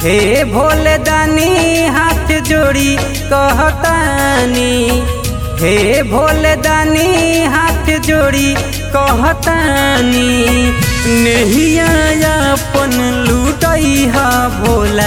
हे भोले दानी हाथ जोड़ी कहतानी हे भोले दानी हाथ जोड़ी कहतानी नेहिया अपन लूटैहा भोला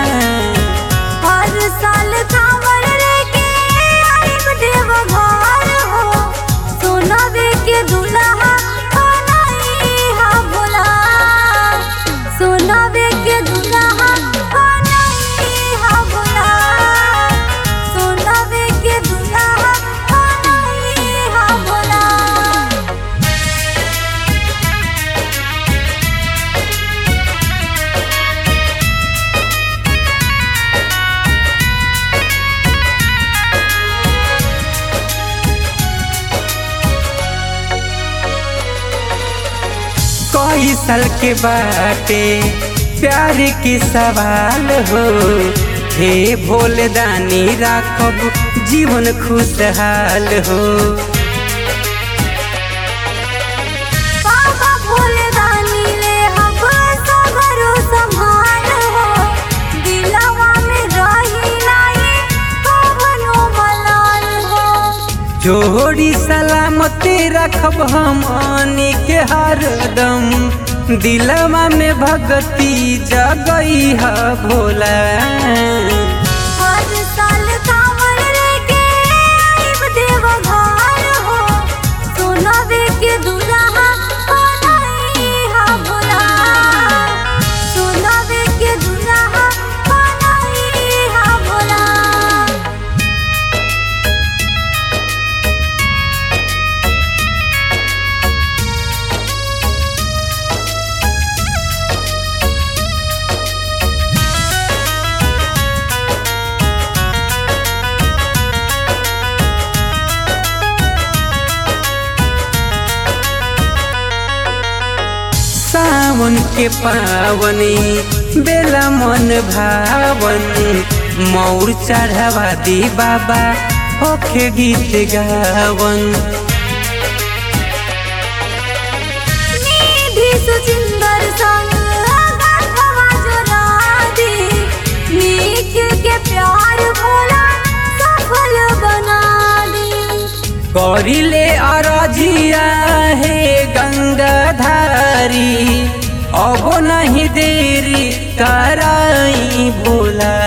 हर साल कांवर लेके आइब देवघर हो सोनवे के दुल्हा बनैहा भोला सोनवे के दुल्हा बनैहा भोला सोनवे के दुल्हा बनैहा भोला कई साल के बाटे प्यार के सवाल हो हे भोले दानी राखब जीवन खुशहाल हो बाबा भोले दानी ले हम सगरो संभाल हो दिलवा में रही नाई कवनो मलाल हो जोड़ी सलामती रखब हम आनी के हरदम दिलवा में भगती जगई है भोला हर साल कांवर लेके आइब देवघर हो सोनवे के दुल्हा बनैहा भोला सोनवे के दुल्हा बनैहा भोला सावन के पावनी बेला मन भावन मौर चढ़ावा दी बाबा होखे गीत गावन निधि सुचिंदर संग गाथवा जोरादी निखिल के प्यार भोला सफल बना दी करिले अरजिया हे गंगाधारी अब नहीं देरी कराई भोला